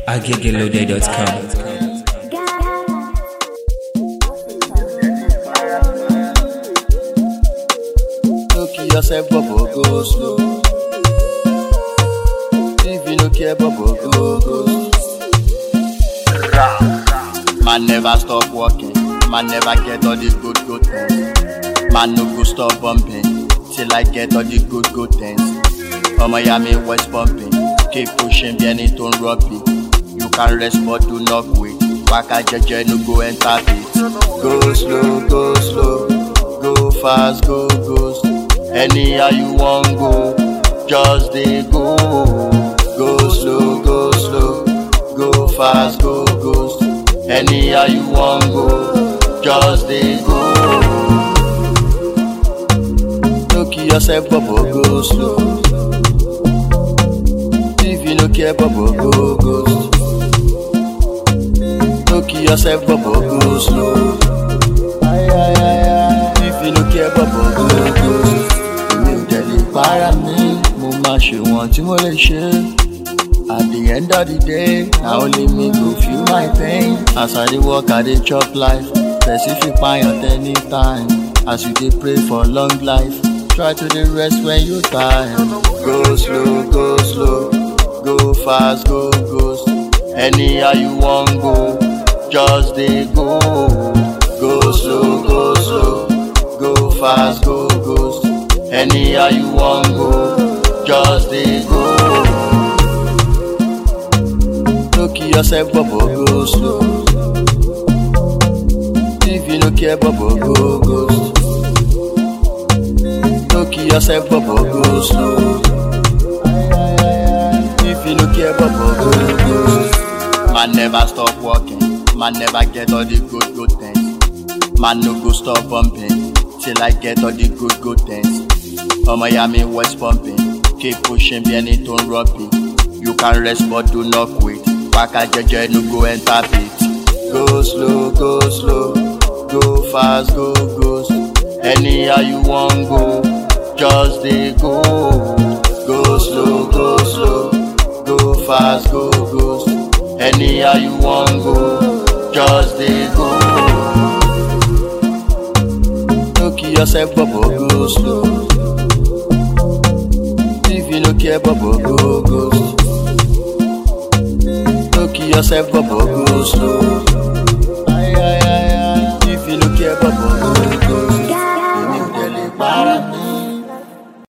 agegelode.com. No kill yourself, bubble, go slow. If you no care, bubble, go, go slow. Man never stop walking. Man never get all the good, good things. Man no go stop bumping till I get all the good, good things. Oh Miami West pumping. Keep pushing, bí ẹni tó ń rọ́bì. You can rest but do not quit. Waka jẹjẹ no go enter pit. Go slow, go slow. Go fast, go, go slow. Anyhow you wan go, just dey go. Go slow, go slow. Go fast, go, go slow. Anyhow you wan go, just dey go. No kill yourself, bubble, go slow. If you no care, bubble, go, go slow. No kill yourself, bubble, go slow. Ay, ay, ay, ay. If you no care, bubble, go, go slow. Èmi ò dẹ̀ lè para mi, mo máa ṣe wọ̀n tí mo lè ṣe. At the end of the day, na only me go feel my pain. As I dey work, I dey chop life. Person fit kpai at any time. As you dey pray for long life, try to dey rest when you tired. Go slow, go slow, go fast, go go slow. Anyhow you wan go, just dey go. Go slow, go slow, go fast, go go slow. Anyhow you wan go, just dey go. No kill yourself, bubble, go slow. If you no care, bubble, go, go slow. No kill yourself, bubble, go slow. If you no care, bubble, go, go slow. Man never stop walking. Man never get all the good, good things. Man no go stop bumping till I get all the good, good things. Oh Miami West pumping. Keep pushing, bí ẹni tó ń rọ́bì. You can rest but do not quit. Waka jẹjẹ no go enter pit. Go slow, go slow, go fast, go go slow. Anyhow you wan go, just dey go. Go slow, go slow, go fast, go go slow. Anyhow you wan go, just dey go. No kill yourself, bubble, go slow. If you no care, bubble, go, go slow. No kill yourself, bubble, go slow.